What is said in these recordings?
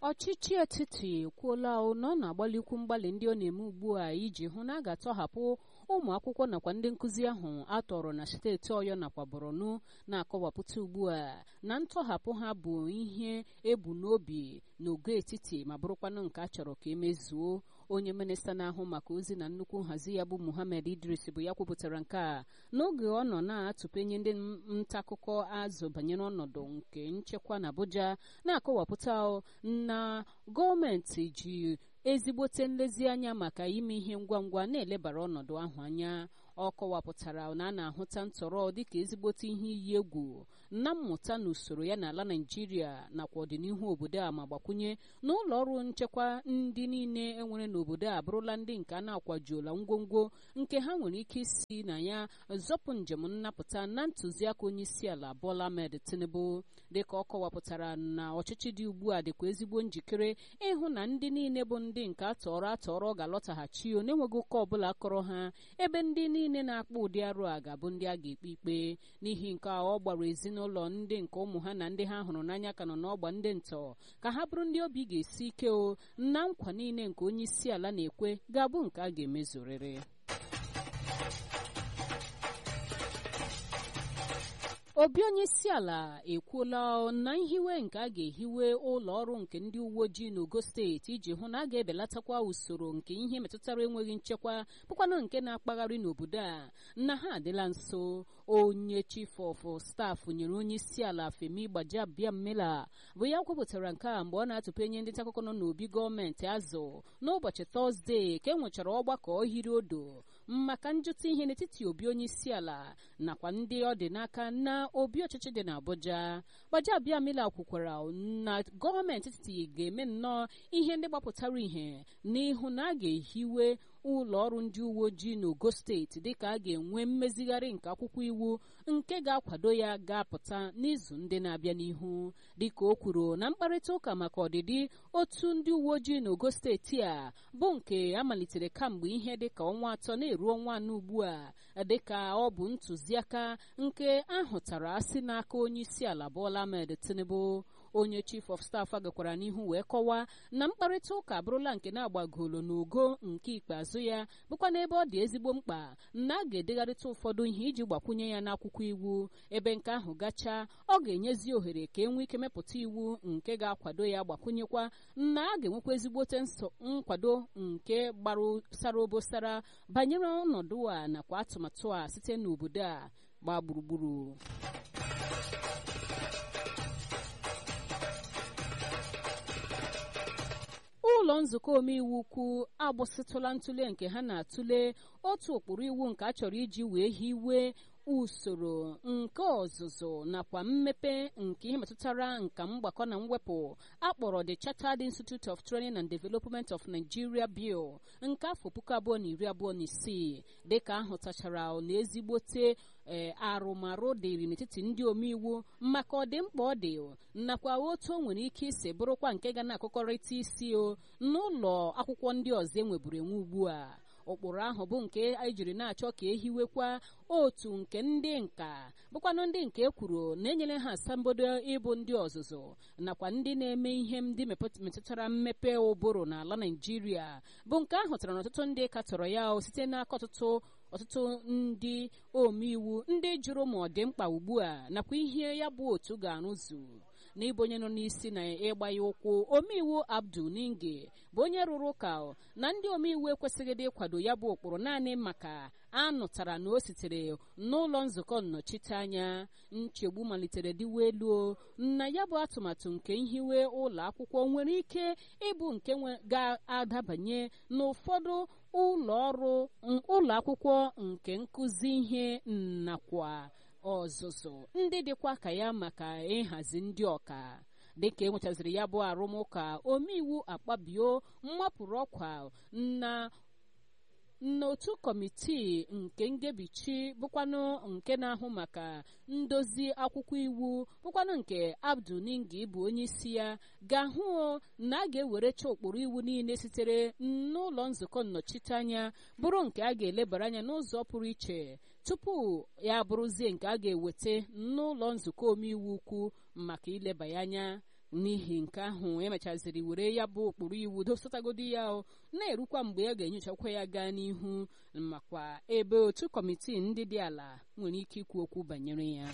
ọchịchị etiti ekwuola na ọ na-agbalikwu mgbalị ndị ọ na-eme ugbu a iji hụ na a ga-atọhapụ ụmụ akwụkwọ nakwa ndị nkụzi ahụ a tọrọ na steeti ọyọ nakwa borno na-akọwapụta ugbu a na ntọhapụ ha bụ ihe ebu n'obi n'ogo etiti ma bụrụkwanụ nke a chọrọ ka emezuo onye minista na-ahụ maka ozi na nnukwu nhazi ya bụ muhammad idris bụ ya kwupụtara nke a n'oge ọ nọ na-atụpenye ndị nta akụkọ azụ banyere ọnọdụ nke nchekwa na abuja na-akọwapụta na gọọmenti ji ezigbote nlezianya maka ime ihe ngwa ngwa na-elebara ọnọdụ ahụ anya ọ kọwapụtara na a na-ahụta ntọrọ dịka ezigbote ihe iyi egwu na mmụta na usoro ya n'ala naijiria nakwa ọdịnihu obodo a ma gbakwunye na ụlọ ọrụ nchekwa ndị niile enwere n'obodo a bụrụla ndị nke a na-akwajuola ngwongwo nke ha nwere ike isi na ya zọpụ njem nnapụta na ntụziaka onye isi ala Bola Ahmed Tinubu dịka ọ kọwapụtara na ọchịchị dị ugbu a dịkwa ezigbo njikere ịhụ na ndị niile bụ ndị nke atọrọ atọrọ ga-alọtaghachi o na-enweghị ụka ọbụla kọrọ ha ebe ndị niile na-akpọ ụdị arụ a ga-abụ ndị a ga-ekpe ikpe n'ihi nke a ọ gbara ezinụlọ ndị nke ụmụ ha na ndị ha hụrụ n'anya ka nọ n'ọgba ndị ntọ ka ha bụrụ ndị obi ga-esi ike o na nkwa niile nke onye isi ala na-ekwe ga-abụ nke a ga-emezurịrị obi onye isi ala ekwuola na nhiwe nke a ga-ehiwe ụlọ ọrụ nke ndị uwe ojii n'ogo steeti iji hụ na a ga-ebelatakwa usoro nke ihe metụtara enweghị nchekwa bụkwanụ nke na-akpagharị n'obodo a na ha adịla nso onye chief of staff nyere onye isi ala Femi Gbajabiamila bụ ya kwupụtara nke a mgbe ọ na-atụpenye ndị ntaakụkọ nọ n'obi gọọmenti azụ n'ụbọchị tọzdee ka e nwechara ọgbakọ ohiri odo maka njụta ihe n'etiti obi onye isi ala nakwa ndị ọ dị n'aka na obi ọchịchị dị n'Abuja Gbajabiamila kwukwara na gọọmenti etiti ga-eme nnọọ ihe ndị gbapụtara ihe n'ihu na a ga-ehiwe ụlọ ọrụ ndị uwe ojii n'ogo steeti dịka a ga-enwe mmezigharị nke akwụkwọ iwu nke ga-akwado ya ga-apụta n'izu ndị na-abịa n'ihu dịka o kwuru na mkparịta ụka maka ọdịdị otu ndị uwe ojii n'ogo steeti a bụ nke amalitere kamgbe ihe dịka ọnwa atọ na-eru ọnwa anọ ugbu a dịka ọ bụ ntụziaka nke ahụtara si n'aka onye isi ala Bola Ahmed Tinubu onye chief of staff agakwara n'ihu wee kọwaa na mkparịta ụka abụrụla nke na-agbagolo n'ogo nke ikpeazụ ya bụkwa n'ebe ọ dị ezigbo mkpa na a ga-edegharịta ụfọdụ ihe iji gbakwunye ya n'akwụkwọ iwu ebe nke ahụ gachaa ọ ga-enyezi ohere ka e nwee ike mepụta iwu nke ga-akwado ya gbakwunyekwa na a ga-enwekwa ezigbote nkwado nke gbara sara obosara banyere ọnọdụ a nakwa atụmatụ a site n'obodo a gbaa gburugburu ụlọ nzukọ omeiwu ukwu agbụsịtụla ntụle nke ha na-atụle otu ụkpụrụ iwu nke a chọrọ iji wee hiwe usoro nke ọzụzụ nakwa mmepe nke ihe metụtara nka mgbakọ na mwepụ akpọrọ the Chartered Institute of Training and Development of Nigeria Bill nke afọ puku abụọ na iri abụọ na isii dịka ahụtachara na ezigbote ee arụmarụ dịrị n'etiti ndị omeiwu maka ọdịmkpa ọ dị nakwa otu o nwere ike isi bụrụkwa nke ga na-akụkọrịta isi o n'ụlọ akwụkwọ ndị ọzọ enweburu enwe ugbu a ụkpụrụ ahụ bụ nke ejiri na-achọ ka ehiwekwa otu nke ndị nka bụkwanụ ndị nke ekwuru na-enyere ha asambodo ịbụ ndị ọzụzụ nakwa ndị na-eme ihe ndị metụtara mmepe ụbụrụ n'ala Naịjirịa bụ nke ahụtara na ọtụtụ ndị katọrọ ya site n'aka ọtụtụ ọtụtụ ndị omeiwu ndị jụrụ ma ọ dị mkpa ugbu a nakwa ihe ya bụ otu ga-arụzu n'ịbụ onye nọ n'isi na ịgba ya ụkwụ omeiwu Abdul Ninge bụ onye rụrụ ụka na ndị omeiwu ekwesịghị dị ịkwado ya bụ ụkpụrụ naanị maka anụtara na o sitere n'ụlọ nzukọ nnọchiteanya nchegbu malitere dịwa elu na ya bụ atụmatụ nke nhiwe ụlọ akwụkwọ nwere ike ịbụ nke ga-adabanye n'ụfọdụ ụlọ ọrụ ụlọ akwụkwọ nke nkụzi ihe nakwa ọzụzụ ndị dịkwa ka ya maka ịhazi ndị ọka dịka enwechaziri ya bụ arụmụka omeiwu akpabio mmapụrụ ọkwa na n'otu kọmitii nke ngebichi bụkwanụ nke na-ahụ maka ndozi akwụkwọ iwu bụkwanụ nke Abdul Ningi bụ onye isi ya ga-ahụ na a ga-ewerecha ụkpụrụ iwu niile sitere n'ụlọ nzukọ nnọchiteanya bụrụ nke a ga-elebara anya n'ụzọ pụrụ iche tupu ya bụrụzie nke a ga-eweta n'ụlọ nzukọ omeiwu ukwu maka ileba ya anya n'ihi nke ahụ emechaziri were ya bụ ụkpụrụ iwu dosatagodi ya na-erukwa mgbe a ga-enyochakwa ya gaa n'ihu makwa ebe otu kọmitii ndị dị ala nwere ike ikwu okwu banyere ya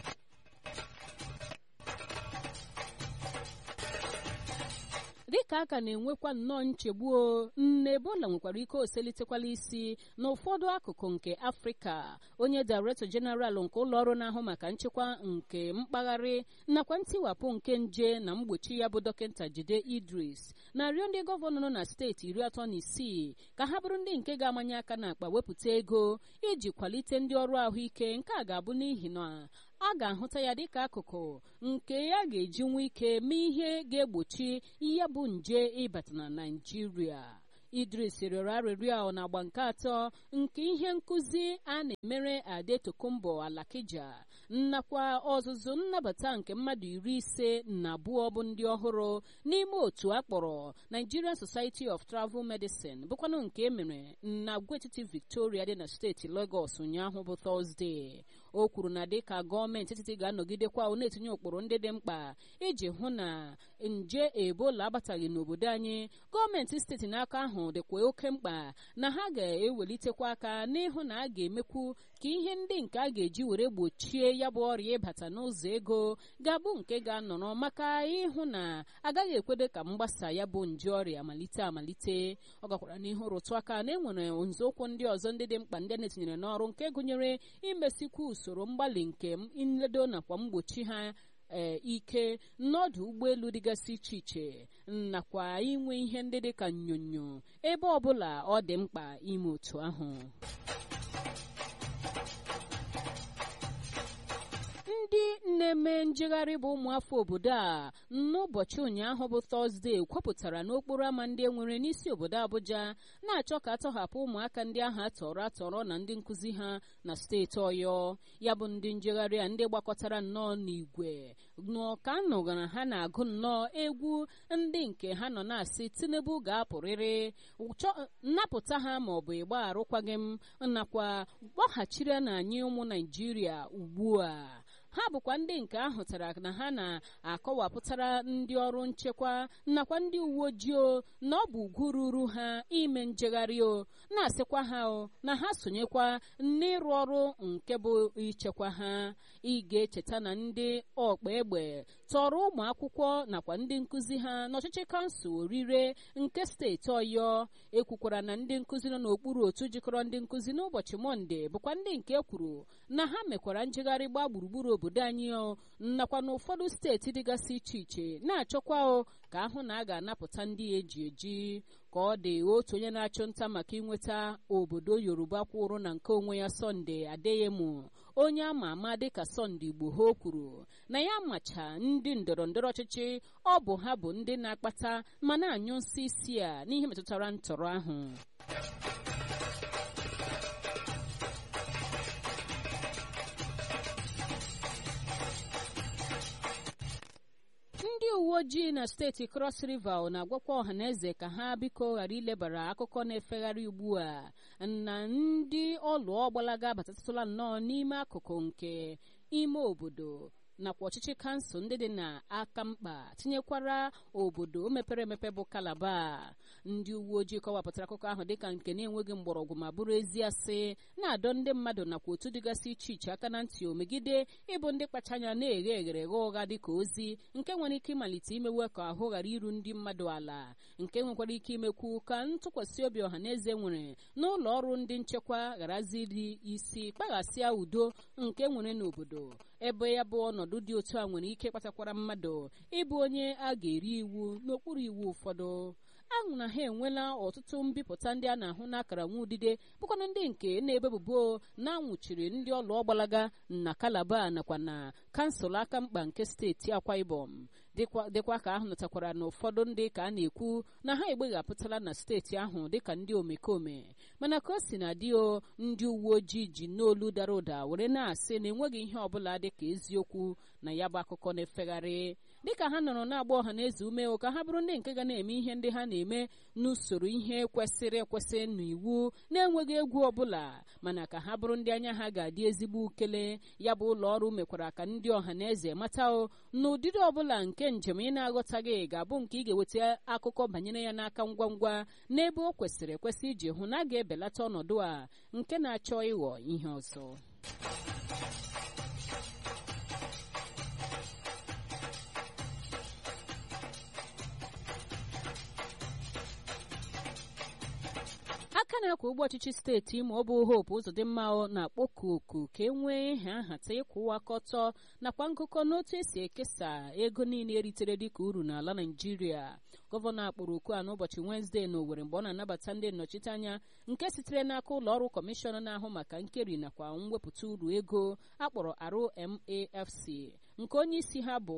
dịka a ka na-enwekwa nnọọ nchegbu nne ebola nwekwara ike oselitekwala isi n'ụfọdụ akụkụ nke afrịka onye director general nke ụlọọrụ na-ahụ maka nchekwa nke mpaghara nakwa ntiwapụ nke nje na mgbochi ya bụ dọkịta jide idris na-arịọ ndị gọvanọ nọ na steeti iri atọ na isii ka ha bụrụ ndị nke ga-amanye aka n'akpa wepụta ego iji kwalite ndị ọrụ ahụike nke a ga-abụ n'ihi na a ga-ahụta ya dịka akụkụ nke ya ga-eji nwee ike mee ihe ga-egbochi ya bụ nje ịbata na naijiria idris rịọrọ arịrịọ na agba nke atọ nke ihe nkụzi a na-emere adetokumbo alakija nakwa ọzụzụ nnabata nke mmadụ iri ise na abụọ bụ ndị ọhụrụ n'ime otu a kpọrọ nigerian society of travel medicine bụkwanụ nke emere na agwaetiti victoria dị na steeti lagos ụnyaahụ bụ tọzdee o kwuru na dịka gọọmenti etiti ga-anọgidekwa na-etinye ụkpụrụ ndị dị mkpa iji hụ na nje ebola abataghị n'obodo anyị gọọmenti steeti n'aka ahụ dịkwa oke mkpa na ha ga-ewelitekwa aka n'ịhụ na a ga-emekwu ka ihe ndị nke a ga-eji were gbochie ya bụ ọrịa ịbata n'ụzọ ego ga-abụ nke ga-anọrọ maka ịhụ na agaghị ekwedo ka mgbasa ya bụ nje ọrịa malite amalite ọ gakwara n'ihu rụtụ aka na enwere nzọụkwụ ndị ọzọ ndị dị mkpa ndị na-etinyere n'ọrụ nke gụnyere imesikwu usoro mgbalị nke nledo nakwa mgbochi ha ee ike n'ọdụ ụgbọelu dịgasị iche iche nakwa inwe ihe ndị dị ka nnyonyo ebe ọbụla ọ dị mkpa ime otu ahụ ndị na-eme njegharị bụ ụmụafọ obodo a n'ụbọchị ụnyaahụ bụ tọzdee kwupụtara n'okporo ámá ndị e nwere n'isi obodo abụja na-achọ ka atọhapụ ụmụaka ndị ahụ atọrọ atọrọ na ndị nkụzi ha na steeti ọyọ ya bụ ndị njegharị a ndị gbakọtara nnọọ n'igwe n'ọka nụgara ha na-agụ nnọọ egwu ndị nke ha nọ na-asị tinubu ga-apụrịrị nnapụta ha ma ọ bụ ịgba arụkwaghị m nakwa kpọghachiri na anyị ụmụ naijiria ugbu a ha bụkwa ndị nke ahụtara na ha na-akọwapụtara ndị ọrụ nchekwa nakwa ndị uwe ojii na ọ bụ ugwu ruru ha ime njegharị o na-asịkwa ha o na ha sonyekwa n'ịrụ ọrụ nke bụ ichekwa ha ị ga-echeta na ndị ọkpa egbe tọrọ ụmụ akwụkwọ nakwa ndị nkụzi ha n'ọchịchị kansụl orire nke steeti ọyọ ekwukwara na ndị nkụzi nọ n'okpuru otu jikọrọ ndị nkụzi n'ụbọchị mọnde bụkwa ndị nke kwuru na ha mekwara njegharị gbaa gburugburu obodo anyị o nakwa n'ụfọdụ steeti dịgasị iche iche na-achọkwa o ka ahụ na a ga-anapụta ndị eji eji ka ọ dị otu onye na-achụ nta maka inweta obodo yoruba kwụrụ na nke onwe ya sọnde adeyemu onye ama ama dịka sọnde igbo ha kwuru na ya macha ndị ndọrọ ndọrọ ọchịchị ọ bụ ha bụ ndị na-akpata ma na-anyụ nsị isi a n'ihe metụtara ntọrọ ahụ ndị uwe ojii na steeti cross river na-agwakwa ọhaneze ka ha biko ghara ilebara akụkọ na-efegharị ugbu a na ndị ọlụọ gbalaga abatatụla nnọọ n'ime akụkụ nke ime obodo nakwa ọchịchị kansụl ndị dị n'aka mkpa tinyekwara obodo mepere emepe bụ kalaba ndị uwe ojii kọwapụtara akụkọ ahụ dịka nke na-enweghị mgbọrọgwụ ma bụrụ ezi asị na-adọ ndị mmadụ nakwa otu dịgasị iche iche aka na ntị omegide ịbụ ndị kpacha anya na-eghe eghere ghe ụgha dịka ozi nke nwere ike ịmalite imewe ka ahụ ghara iru ndị mmadụ ala nke nwekwara ike imekwu ka ntụkwasị obi ọha na eze nwere n'ụlọ ọrụ ndị nchekwa gharaziri isi kpaghasịa udo nke nwere n'obodo ebe ya bụ ọnọdụ dị otu a nwere ike kpatakwara mmadụ ịbụ onye a ga-eri iwu n'okpuru iwu ụfọdụ ahụ na ha enwela ọtụtụ mbipụta ndị a na-ahụ n'akara nwa udide bụkwanụ ndị nke na-ebebubo na-anwụchiri ndị ọlụ ọgbalaga na kalaba nakwa na kansụl aka mkpa nke steeti akwa ibom dịkwa ka ahụ natakwara na ụfọdụ ndị ka a na-ekwu na ha egbeghapụtala na steeti ahụ dịka ndị omekome mana ka o si na dio ndị uwe ojii ji n'olu dara ụda were na-asị na enweghị ihe ọbụla dịka eziokwu na ya bụ akụkọ na-efegharị dịka ha nọrọ na-agba ọha na eze ume ka ha bụrụ ndị nke ga na-eme ihe ndị ha na-eme n'usoro ihe kwesịrị ekwesị n'iwu na-enweghị egwu ọbụla mana ka ha bụrụ ndị anya ha ga-adị ezigbo ukele ya bụ ụlọ ọrụ mekwara ka ndị ọha na eze mata o na ụdịdị ọbụla nke njem ị na-aghọtaghị ga-abụ nke ị ga-eweta akụkọ banyere ya n'aka ngwa ngwa n'ebe o kwesịrị ekwesị iji hụ na a ga-ebelata ọnọdụ a nke na-achọ ịghọ ihe ọzọ aka na-akwa ụgbọ ọchịchị steeti ma ọ bụ hope ụzọdịmma na-akpọku oku ka e nwee ihe nhata ịkwụwa aka ọtọ nakwa ngụkọ n'otu esi ekesa ego niile eritere dịka uru n'ala naijiria gọvanọ akpọrọ oku a n'ụbọchị wenezdee na owere mgbe ọ na-anabata ndị nnọchiteanya nke sitere n'aka ụlọ ọrụ kọmishọn na-ahụ maka nkeri nakwa mwepụta uru ego akpọrọ RMAFC nke onye isi ha bụ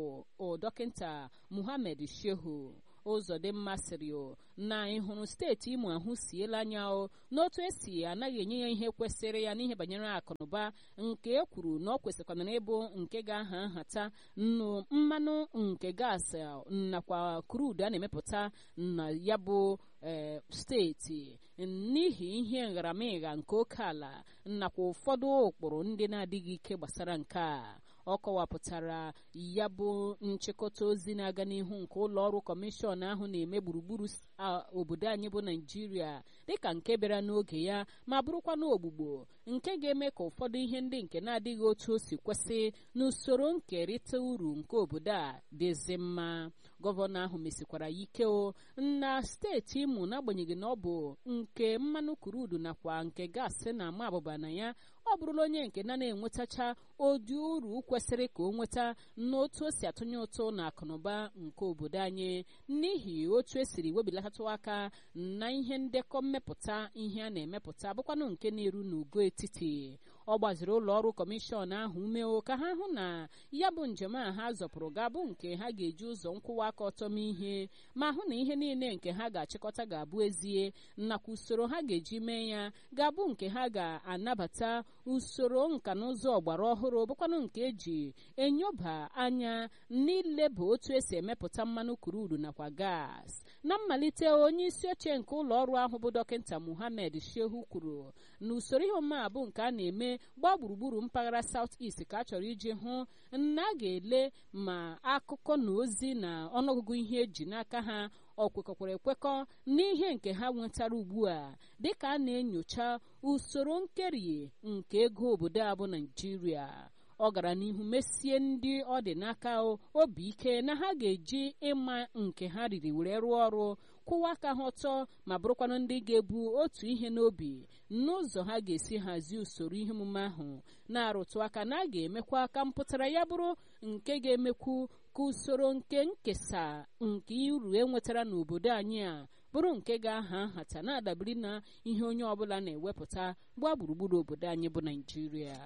dọkịta Muhammad Shehu ụzọdịmma sịrị o na ịhụrụ steeti imo ahụ siela anya o n'otu esi anaghị enye ya ihe kwesịrị ya n'ihe banyere akụnụba nke e kwuru na ọ kwesịkwana ịbụ nke ga-aha nhata nnu mmanụ nke gaasị nakwa krudu a na-emepụta na ya bụ ee steeti n'ihi ihe nharamịgha nke oke ala nakwa ụfọdụ ụkpụrụ ndị na-adịghị ike gbasara nke a ọ kọwapụtara ya bụ nchịkọta ozi na-aga n'ihu nke ụlọ ọrụ kọmishọn ahụ na-eme gburugburu obodo anyị bụ naijiria dịka nke bịara n'oge ya ma bụrụkwa n'ogbugbo nke ga-eme ka ụfọdụ ihe ndị nke na-adịghị otu o si kwesị n'usoro nkerịta uru nke obodo a dịzi mma gọvanọ ahụ mesikwara ya ike o na steeti imo n'agbanyeghị na ọ bụ nke mmanụ kurudu nakwa nke gaasị na-ama abụba na ya ọ bụrụla onye nke na na-enwetacha ụdị uru kwesịrị ka o nweta n'otu o si atụnye ụtụ na akụnụba nke obodo anyị n'ihi otu esiri webilatụ aka na ihe ndekọ mmepụta ihe a na-emepụta bụkwanụ nke na-eru n'ugo etiti ọ gbaziri ụlọ ọrụ kọmishọn ahụ umeo ka ha hụ na ya bụ njem a ha zọpụrụ ga-abụ nke ha ga-eji ụzọ nkwụwa aka ọtọ mee ihe ma hụ na ihe niile nke ha ga-achịkọta ga-abụ ezie nakwa usoro ha ga-eji mee ya ga-abụ nke ha ga-anabata usoro nka na ụzọ ọgbara ọhụrụ bụkwanụ nke eji enyoba anya n'ileba otu esi emepụta mmanụ kurudu nakwa gas na mmalite onye isi oche nke ụlọ ọrụ ahụ bụ dọkịta muhammed shehu kwuru na usoro ihe omume a bụ nke a na-eme gbaa gburugburu mpaghara South East ka a chọrọ iji hụ na a ga-ele ma akụkọ na ozi na ọnụọgụgụ ihe eji n'aka ha ọ kwekọkwara ekwekọ n'ihe nke ha nwetara ugbu a dịka a na-enyocha usoro nkeri nke ego obodo a bụ Naijiria ọ gara n'ihu mesie ndị ọ dị n'aka obi ike na ha ga-eji ịma nke ha riri were rụọ ọrụ kwụwa aka ha ọtọ ma bụrụkwanụ ndị ga-ebu otu ihe n'obi n'ụzọ ha ga-esi hazie usoro ihe omume ahụ na-arụtụ aka na a ga-emekwa ka mpụtara ya bụrụ nke ga-emekwu ka usoro nke nkesa nke uru enwetara n'obodo anyị a bụrụ nke ga-aha nhata na-adabere na ihe onye ọbụla na-ewepụta gbaa gburugburu obodo anyị bụ Naịjirịa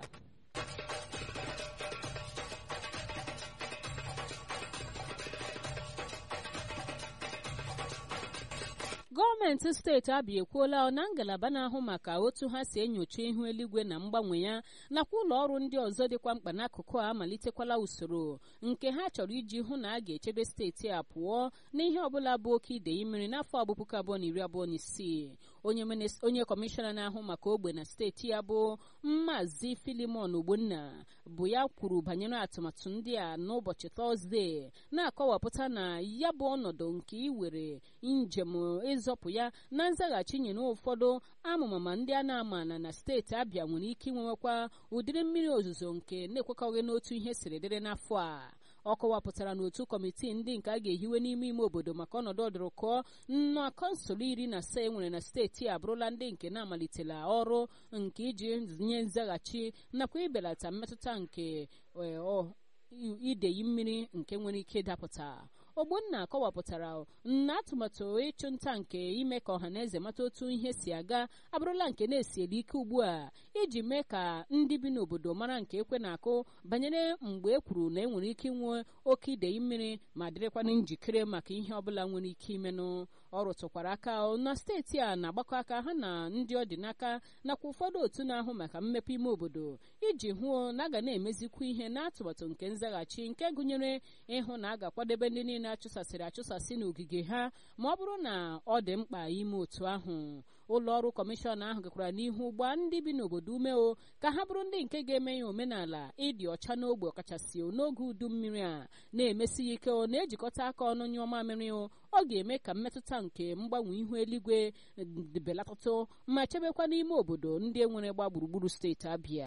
gọọmenti steeti abịa ekwuola na ngalaba na-ahụ maka otu ha si enyocha ihu eluigwe na mgbanwe ya nakwa ụlọ ọrụ ndị ọzọ dịkwa mkpa n'akụkụ a amalitekwala usoro nke ha chọrọ iji hụ na a ga-echebe steeti a pụọ n'ihe ọbụla bụ oke idei mmiri n'afọ ọgbụpụka abụọ na iri abụọ na isii onye kọmishọna na-ahụ maka ogbe na steeti ya bụ Maazị Filimon Ogbonna bụ ya kwuru banyere atụmatụ ndị a n'ụbọchị tọzdee na-akọwapụta na ya bụ ọnọdụ nke iwere njem ịzọpụ ya na nzaghachi nyere ụfọdụ amụmama ndị a na-amana na steeti Abịa nwere ike inwewekwa ụdịrị mmiri ozuzo nke na-ekwekọghị n'otu ihe siri dịrị n'afọ a ọ kọwapụtara n'otu kọmitii ndị nke a ga-ehiwe n'ime ime obodo maka ọnọdụ ọdụrụkọ na kọnsụl iri na asaa enwere na steeti abụrụla ndị nke na-amalitela ọrụ nke iji nye nzaghachi nakwa ibelata mmetụta nke ideyi mmiri nke nwere ike ịdapụta ogbonna kọwapụtara na atụmatụ ịchụ nta nke ime ka ọha na eze mata otu ihe si aga abụrụla nke na-esieli ike ugbu a iji mee ka ndị bi n'obodo mara nke ekwe na-akụ banyere mgbe e kwuru na enwere ike inwe oke idei mmiri ma dịrịkwana njikere maka ihe ọbụla nwere ike imenụ ọ rụtụkwara aka na steeti a na-agbakọ aka ha na ndị ọ dị n'aka nakwa ụfọdụ otu na-ahụ maka mmepe ime obodo iji hụo na a ga na-emezikwa ihe n'atụmatụ nke nzaghachi nke gụnyere ịhụ na a ga-akwadebe ndị niile achụsasịrị achụsasị n'ogige ha ma ọ bụrụ na ọ dị mkpa ime otu ahụ ụlọ ọrụ kọmishọn ahụ gakwara n'ihu gbaa ndị bi n'obodo ume o ka ha bụrụ ndị nke ga-eme ya omenala ịdị ọcha n'ogbe ọkachasị n'oge udu mmiri a na-emesi ya ike o na-ejikọta aka ọnụ nyụọ mamịrị o ọ ga-eme ka mmetụta nke mgbanwe ihu eluigwe belatụtụ ma chebekwa n'ime obodo ndị e nwere gba gburugburu steeti abịa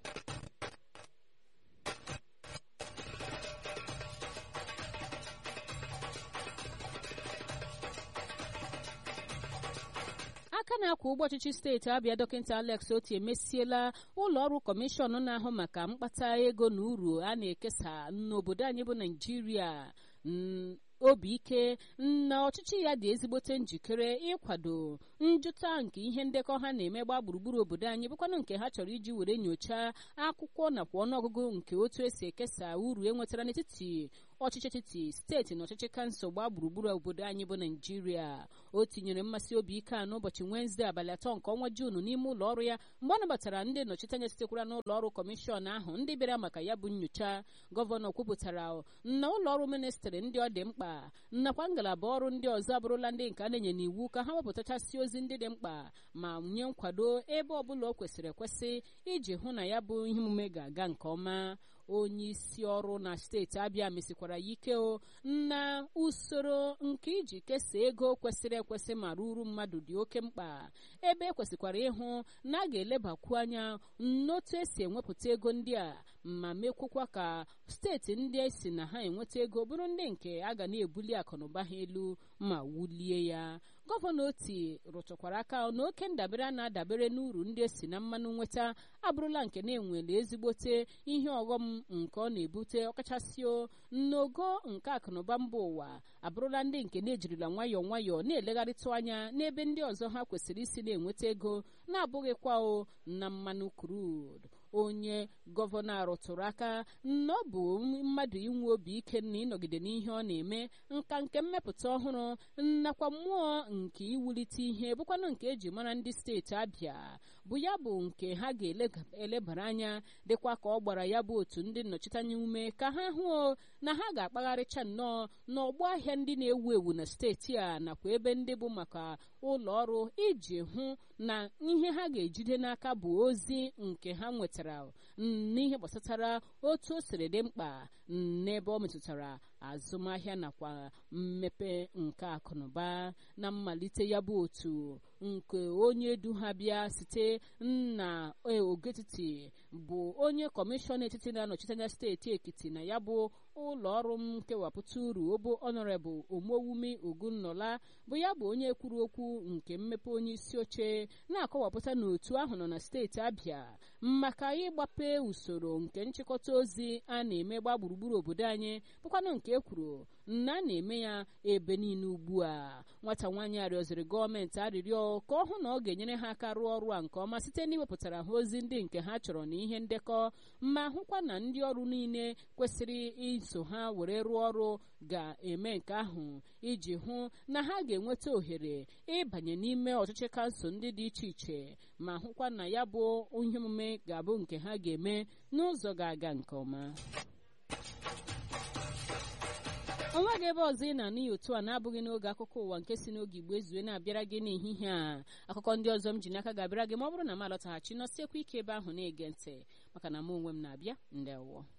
aka na-akwa ụgbọ ọchịchị steeti abịa dọkịta alex oti emesiela ụlọ ọrụ kọmishọn na-ahụ maka mkpata ego na uru a na-ekesa n'obodo anyị bụ naijiria obi ike na ọchịchị ya dị ezigbote njikere ịkwado njụta nke ihe ndekọ ha na-eme gba gburugburu obodo anyị bụkwanụ nke ha chọrọ iji were nyochaa akwụkwọ nakwa ọnụọgụgụ nke otu esi ekesa uru enwetara n'etiti ọchịchị etiti steeti na ọchịchị kansụl gbaa gburugburu obodo anyị bụ naijiria o tinyere mmasị obi ike a n'ụbọchị wenezdee abalị atọ nke ọnwa juunu n'ime ụlọ ọrụ ya mgbe ọ nabatara ndị nnọchiteanya sitekwara n'ụlọ ọrụ kọmishọn ahụ ndị bịara maka ya bụ nyocha gọvanọ kwupụtara na ụlọ ọrụ ministrị ndị ọ dị mkpa nakwa ngalaba ọrụ ndị ọzọ abụrụla ndị nke a na-enye n'iwu ka ha wepụtachasị ozi ndị dị mkpa ma nye nkwado ebe ọbụla o kwesịrị ekwesị iji hụ na ya bụ ihe omume ga-aga nke ọma onye isi ọrụ na steeti abịa mesikwara ya ike o na usoro nke iji kesaa ego kwesịrị ekwesị ma ruru mmadụ dị oke mkpa ebe ekwesịkwara ịhụ na a ga-elebakwu anya n'otu esi enwepụta ego ndị a ma mekwukwa ka steeti ndị esi na ha enweta ego bụrụ ndị nke a ga na-ebuli akụnụba ha elu ma wulie ya gọvanọ oti rụtụkwara aka na oke ndabere a na-adabere n'uru ndị esi na mmanụ nweta abụrụla nke na-enwere ezigbote ihe ọghọm nke ọ na-ebute ọkachasị n'ogo nke akụnụba mba ụwa abụrụla ndị nke na-ejirila nwayọọ nwayọọ na-elegharịtụ anya n'ebe ndị ọzọ ha kwesịrị isi na-enweta ego na-abụghịkwa o na mmanụ krud onye gọvanọ arụtụrụ aka na ọ bụ mmadụ inwe obi ike na ịnọgide n'ihe ọ na-eme nka nke mmepụta ọhụrụ nakwa mmụọ nke iwulite ihe bụkwanụ nke eji mara ndị steeti abịa bụ ya bụ nke ha ga-elebara anya dịkwa ka ọ gbara ya bụ otu ndị nnọchiteanya ume ka ha hụ na ha ga-akpagharịcha nnọọ n'ọgbọ ahịa ndị na-ewu ewu na steeti a nakwa ebe ndị bụ maka ụlọ ọrụ iji hụ na ihe ha ga-ejide n'aka bụ ozi nke ha nwetara n'ihe gbasatara otu o siri dị mkpa n'ebe ọ metụtara azụmahịa nakwa mmepe nke akụnụba na mmalite ya bụ otu nke onye du ha bịa site na ogetiti bụ onye kọmishọn etiti na-anọchite anya steeti ekiti na ya bụ ụlọ ọrụ nkewapụta uru obo ọnọrebụl omowumi ogunnola bụ ya bụ onye kwuru okwu nke mmepe onye isi oche na-akọwapụta na otu ahụ nọ na steeti abịa maka ịgbape usoro nke nchịkọta ozi a na-eme gba gburugburu obodo anyị bụkwanụ nke e kwuru na a na-eme ya ebe niile ugbu a nwata nwaanyị arịọziri gọọmenti arịrịọ ka ọ hụ na ọ ga-enyere ha aka rụọ ọrụ a nke ọma site n'iwepụtara ha ozi ndị nke ha chọrọ na ihe ndekọ ma hụkwa na ndị ọrụ niile kwesịrị iso ha were rụọ ọrụ ga-eme nke ahụ iji hụ na ha ga-enweta ohere ịbanye n'ime ọchịchị kansụl ndị dị iche iche ma hụkwa na ya bụ ihe omume ga-abụ nke ha ga-eme n'ụzọ ga-aga nke ọma onweghị ebe ọzọ ị na-anụ ya otu a na-abụghị n'oge akụkọ ụwa nke si n'oge igbo ezue na-abịara gị n'ehihie a akụkọ ndị ọzọ m ji n'aka ga-abịara gị ma ọ bụrụ na m alọtaghachi nọsiekwa ike ebe ahụ na-ege ntị maka na mụ onwe m na-abịa ndewo